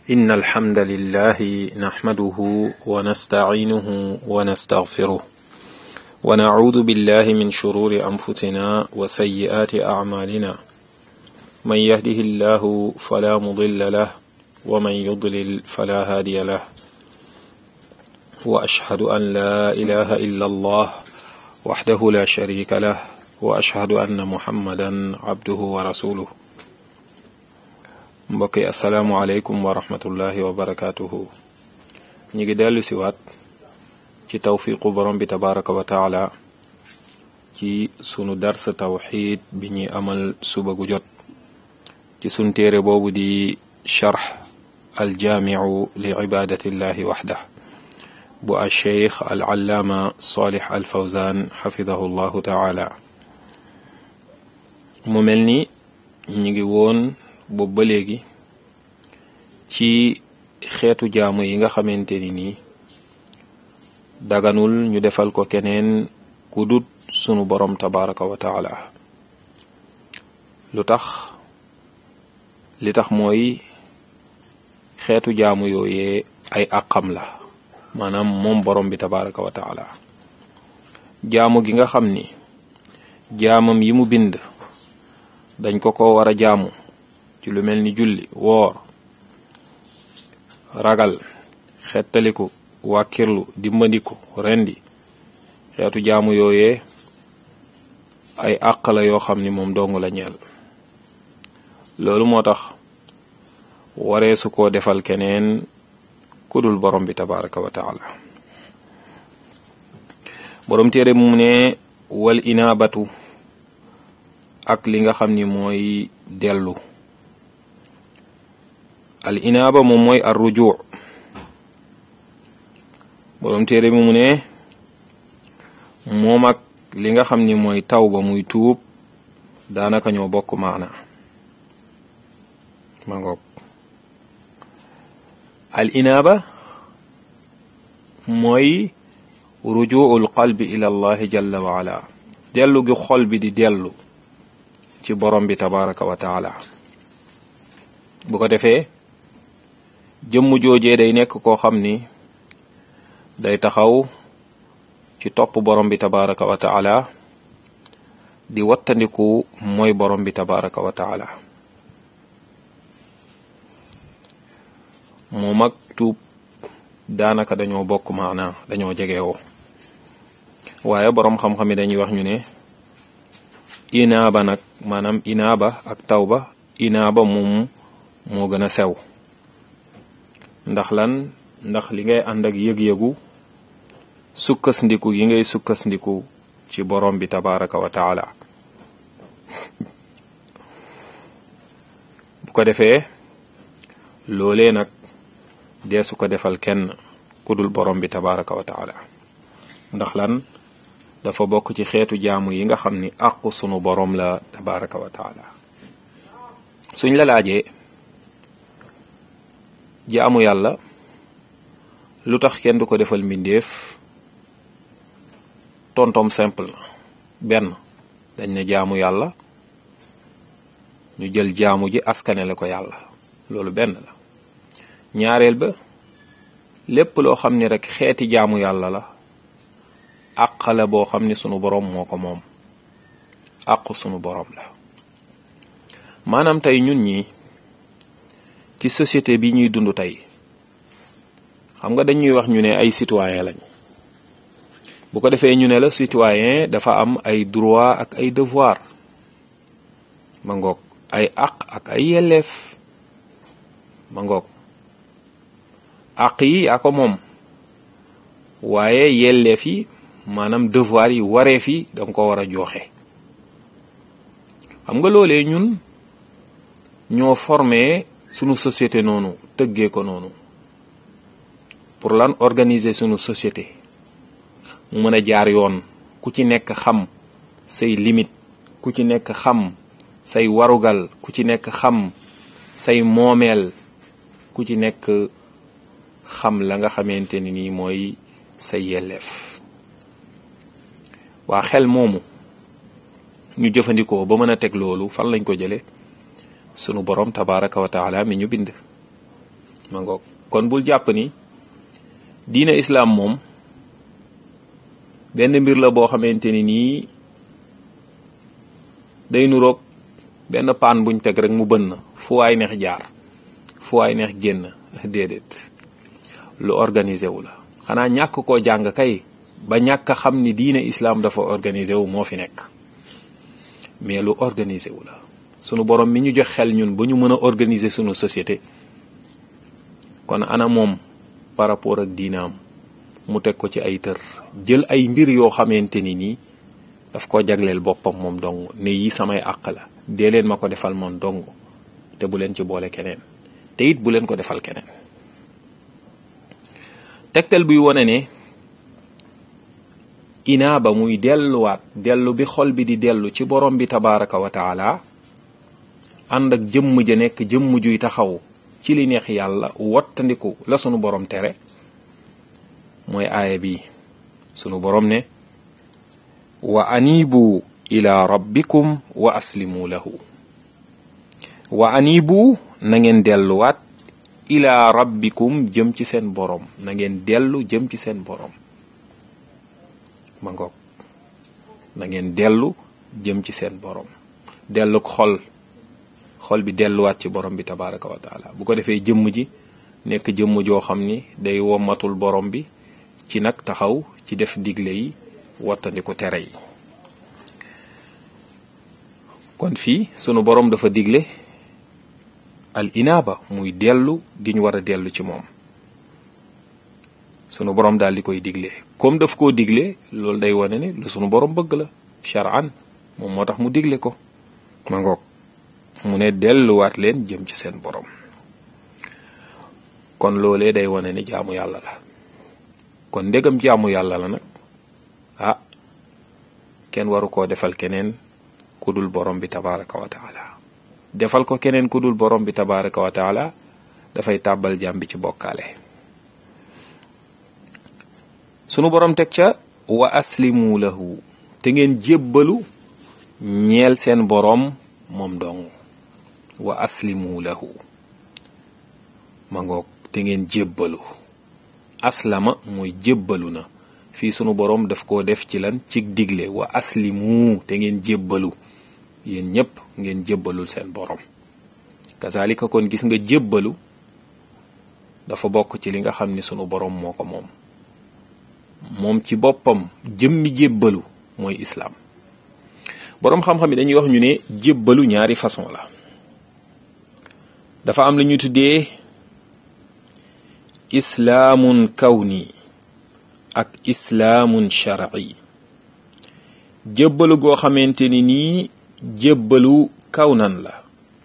إن الحمد لله نحمده ونستعينه ونستغفره ونعوذ بالله من شرور أنفسنا وسيئات أعمالنا من يهده الله فلا مضل له ومن يضلل فلا هادي له وأشهد أن لا إله إلا الله وحده لا شريك له وأشهد أن محمدا عبده ورسوله mbokk yi asalaamualeykum wa rahmatullahi wa barakaatuhu ñu ngi dellu si waat ci tawfiqu borom bi tabaraka wa taala ci sunu dars tawxid bi ñuy amal suba gu jot ci sunu téere boobu di charx aljaamiu li ibadatillahi waxda bu al cheikh al allaama salih al fawzan xafidahu llahu taala mu mel ni ñu ngi woon boobu ba léegi ci xeetu jaamu yi nga xamante ni nii daganul ñu defal ko keneen ku dut sunu borom tabaraka wa taala lu tax li tax mooy xeetu jaamu yooyee ay àqam la maanaam moom borom bi tabaraka wa taala jaamu gi nga xam ni jaamam yi mu bind dañ ko ko war a jaamu ci lu mel ni julli woor ragal xettaliku wàkkirlu dimbandiku rendi xeetu jaamu yooyee ay àq la yoo xam ni moom dong la ñeel loolu moo tax waree su ko defal keneen kudul borom bi tabaraka wa taala borom téere mu ne wal inaabatu ak li nga xam ni mooy dellu al inaaba moom mooy ar rujuu boroom téere bi mu ne moom ak li nga xam ni mooy tawba muy tuub daanaka ñoo bokk maana ma ngoog al inaaba mooy rujuul qalbi ila allahi jalla wa ala dellu gi xol bi di dellu ci borom bi tabaraka wa taala bu ko defee jëmm joojee day nekk koo xam ni day taxaw ci topp borom bi tabaraka wa taala di wattandiku mooy borom bi tabaraka wa taala moom ak tuub daanaka dañoo bokk maana dañoo jegewoo waaye borom xam-xam yi dañuy wax ñu ne inaaba nag maanaam inaaba ak tawba inaaba moom moo gën a sew ndax lan ndax li ngay ànd ak yëg-yëgu sukkasndiku yi ngay sukkasndiku ci borom bi tabaraka wa taala bu ko defee loolee nag deesu ko defal kenn ku dul borom bi tabaraka wa taala ndax lan dafa bokk ci xeetu jaamu yi nga xam ni àqu sunu borom la tabaraka wa taala suñ la laajee jaamu yàlla lu tax kenn du ko defal mbindeef tontom simple na benn dañ ne jaamu yàlla ñu jël jaamu ji askanele ko yàlla loolu benn la ñaareel ba lépp loo xam ni rek xeeti jaamu yàlla la àq la boo xam ni sunu boroom moo ko moom àqu sunu boroom la maanaam tey ñun ñi ci société bi ñuy dund tey xam nga dañuy wax ñu ne ay citoyen lañ bu ko defee ñu ne la citoyen dafa am ay droit ak ay devoir ma ngoog ay àq ak ay yelleef ma ngoog àq yi yaa ko moom waaye yelleef yi maanaam devoir yi wareef yi danga ko war a joxe xam nga loolee ñun ñoo formé sunu société noonu tëggee ko noonu pour lan organiser sunu société mu mën a jaar yoon ku ci nekk xam say limite ku ci nekk xam say warugal ku ci nekk xam say moomeel ku ci nekk xam la nga xamante ni nii mooy say yelleef waa xel moomu ñu jëfandikoo ba mën a teg loolu fan lañ ko jële sunu borom tabaraka wa taala mi ñu bind ma ngoog kon bul jàpp ni diina islaam moom benn mbir la boo xamante ni nii day nuroog benn paan buñ teg rek mu bënn fu waay neex jaar fu waay neex génn déedéet lu organisé wu la xanaa ñàkk koo jàng kay ba ñàkk xam ni diine islaam dafa organisé wu moo fi nekk mais lu organisé wu la sunu borom mi ñu jox xel ñun ba ñu mën a organiser sunu société kon ana moom par rapport ak diinaam mu teg ko ci ay tër jël ay mbir yoo xamante ni nii daf ko jagleel boppam moom dong ne yi samay àq la dee leen ma ko defal moom dong te bu leen ci boole keneen te it bu leen ko defal keneen tegtal buy wone ne inaaba muy delluwaat dellu bi xol bi di dellu ci borom bi tabaraka wa taala ànd ak jëmm ja nekk jëmm juy taxaw ci li neex yàlla wattandiku la sunu borom tere mooy aaya bi sunu borom ne wa anibu ila rabbikum wa aslimu lahu wa anibu na ngeen delluwaat ila rabbikum jëm ci seen borom na ngeen dellu jëm ci seen borom ma ngoog na ngeen dellu jëm ci seen borom dellu xol xol bi delluwaat ci borom bi tabaraka wa taala bu ko defee jëmm ji nekk jëmm joo xam ni day wommatul borom bi ci nag taxaw ci def digle yi wattandiku tere yi kon fii sunu borom dafa digle al inaaba muy dellu gi ñu war a dellu ci moom sunu borom daal di koy digle comme daf koo digle loolu day wane ne lu sunu borom bëgg la shar'an moom moo tax mu digle ko ma ngoog mu ne delluwaat leen jëm ci seen borom kon loolee day wane ne jaamu yàlla la kon ndegam jaamu yàlla la nag ah kenn waru koo defal keneen ku dul borom bi tabaraka wa taala defal ko keneen ku dul borom bi tabaraka wa taala dafay tàbbal jaam bi ci bokkaale sunu borom teg ca wa aslimu lahu te ngeen jébbalu ñeel seen borom moom dong wa aslimu lahu ma ngoog te ngeen jébbalu aslama mooy jébbalu na fii sunu borom daf koo def ci lan ci digle wa aslimu te ngeen jébbalu yéen ñépp ngeen jébbalul seen borom kazalika kon gis nga jébbalu dafa bokk ci li nga xam ni sunu borom moo ko moom moom ci boppam jëmmi jébbalu mooy islaam boroom xam-xam yi dañuy wax ñu ne jébbalu ñaari façon la dafa am lu ñu tuddee islaamun kawni ak islaamun shar'i jébbalu goo xamante ni nii jébbalu kawnan la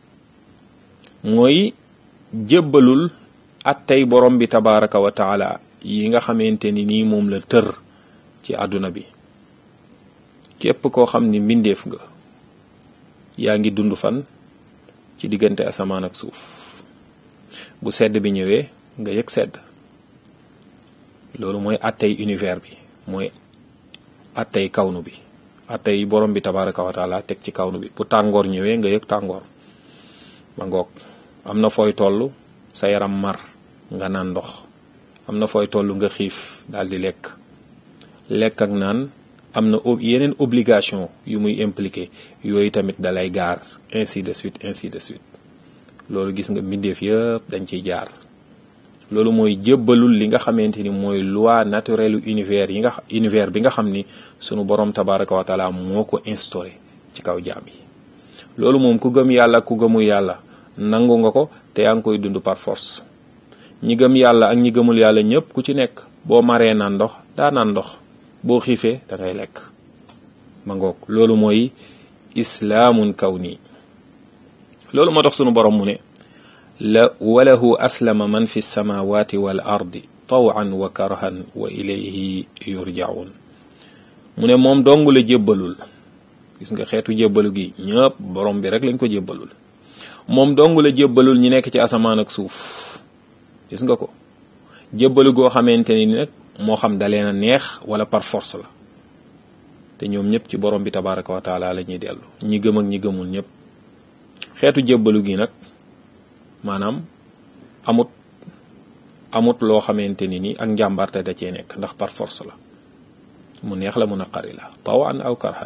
mooy jébbalul attey borom bi tabaraka wa taala yi nga xamante ni nii moom la tër ci àdduna bi képp koo xam ni mbindeef nga yaa ngi dund fan ci diggante asamaan ak suuf bu sedd bi ñëwee nga yëg sedd loolu mooy attey univers bi mooy attey kawnu bi attey borom bi tabaraka wa taala teg ci kawnu bi bu tàngoor ñëwee nga yëg tàngoor ma ngoog am na fooy toll sa yaram mar nga naan ndox am na fooy toll nga xiif daal di lekk lekk ak naan am na yeneen obligation yu muy impliqué yooyu tamit dalay gaar ainsi de suite ainsi de suite loolu gis nga mbindeef yëpp dañ ciy jaar loolu mooy jébbalul li nga xamante ni mooy loi naturelle univers yi nga univers bi nga xam ni sunu borom tabaraka wa taala moo ko instauré ci kaw jaam yi loolu moom ku gëm yàlla ku gëmul yàlla nangu nga ko te yaa ngi koy dund par force ñi gëm yàlla ak ñi gëmul yàlla ñëpp ku ci nekk boo maree naan ndox daa naan ndox boo xiifee da ngay lekk ma ngoog loolu mooy islaamun kawni loolu moo tax sunu borom mu ne la walahu aslama man fi samawati wal ardi tawan wa karhan wa ilayhi yurjaun mu ne moom dong la jébbalul gis nga xeetu jébbalu gi ñëpp borom bi rek lañ ko jébbalul moom dong la jébbalul ñi nekk ci asamaan ak suuf gis nga ko jébbalu goo xamante ni nag moo xam dalee na neex wala par force la te ñoom ñëpp ci borom bi tabaraka wa taala la ñuy dellu ñi gëm ak ñi gëmul ñëpp xeetu jébbalu gi nag maanaam amut amut loo xamante ni ni ak njàmbarte da cee nekk ndax par force la mu neex la mu naqari la tawan aw karhan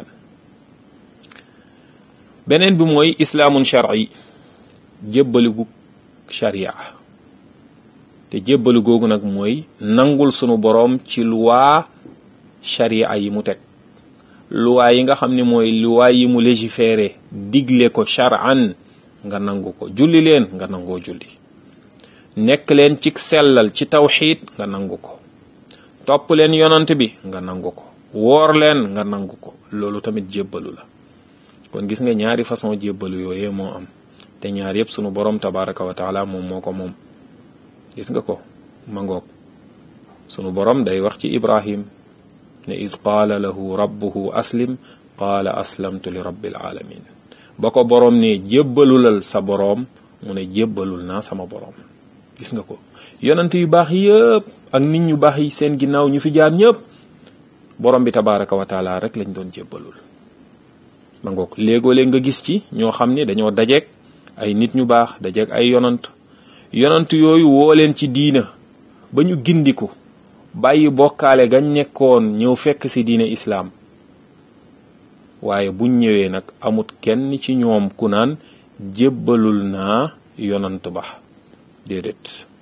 beneen bi mooy islaamun shar'i jébbaligu sharia te jébbalu googu nag mooy nangul sunu boroom ci luwaa sharia yi mu teg luwaa yi nga xam ne mooy luwaa yi mu légiféré digle ko shar'an nga nangu ko julli leen nga nangoo julli nekk leen ci sellal ci tawxiid nga nangu ko topp leen yonant bi nga nangu ko woor leen nga nangu ko loolu tamit jébbalu la kon gis nga ñaari façon jébbalu yooyee moo am te ñaar yépp sunu boroom tabaraka wa taala moom moo ko moom gis nga ko mangoog sunu boroom day wax ci ibrahim ne iz qaala lahu rabbuhu aslim qaala aslamtu li rabbil alamin ba ko boroom ne jébbalulal sa boroom mu ne jébbalul naa sama boroom gis nga ko yonent yu baax yëpp ak nit ñu baax yi seen ginnaaw ñu fi jaar ñëpp boroom bi tabaraka wa taala rek lañ doon jébbalul ma ngoog léegoo-léeg nga gis ci ñoo xam ne dañoo dajeek ay nit ñu baax dajeek ay yonant yonant yooyu woo leen ci diina ba ñu gindiku bàyyi bokkaale gañ nekkoon ñëw fekk ci diine islaam waaye buñ ñëwee nag amut kenn ci ñoom ku naan jébbalul naa yonant ba déedéet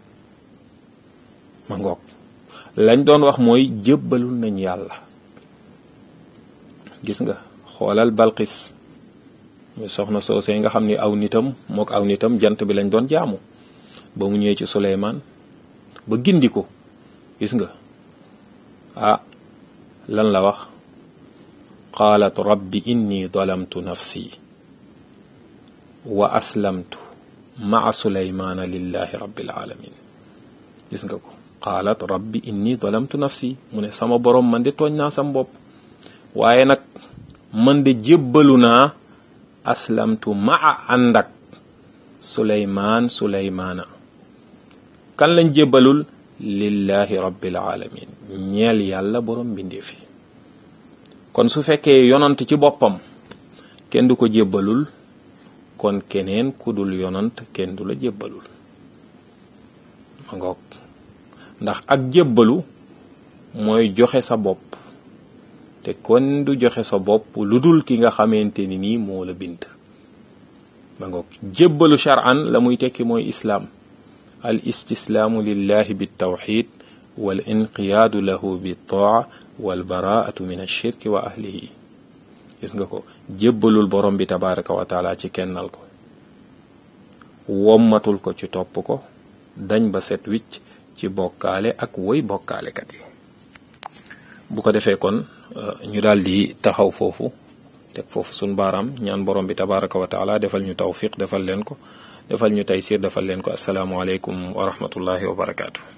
ma ngoog lañ doon wax mooy jébbalul nañ yàlla gis nga xoolal balqis muy soxna soosee nga xam ni aw nitam mook aw nitam jant bi lañ doon jaamu ba mu ñëwee ci suleymaan ba gindi ko gis nga ah lan la wax qaalat rabbi inni dalamtu nafsi wa aslamtu maa suleymaana lillahi rabbil alamin gis nga ko qaalat rabbi inni dalamtu nafsi mu ne sama borom man de tooñ naa sam bopp waaye nag man de jébbalu naa aslamtu maa ànd ak suleymaan suleymaana kan lañ jébbalul lillahi rabbil alamin ñeel yàlla borom mbindeef yi kon su fekkee yonant ci boppam kenn du ko jébbalul kon keneen ku dul yonant kenn du la jébbalul ma ngoog ndax ak jébbalu mooy joxe sa bopp te kon du joxe sa bopp lu dul ki nga xamante ni nii moo la bind ma ngoog jébbalu shar'an la muy tekki mooy islaam al istislaamu lillahi bitawxid wal inqiyaadu lahu bittaa wal baraatu min ashirki wa ahlihi gis nga ko jébbalul borom bi tabaraka wa taala ci kennal ko wommatul ko ci topp ko dañ ba set wicc ci bokkaale ak woy bokkaalekat yi bu ko defee kon ñu daal di taxaw foofu teg foofu sun baaraam ñaan borom bi tabaraka wa taala defal ñu tawfiq defal leen ko defal ñu taysir defal leen ko asalaamualeykum wa rahmatullahi wa barakaatu.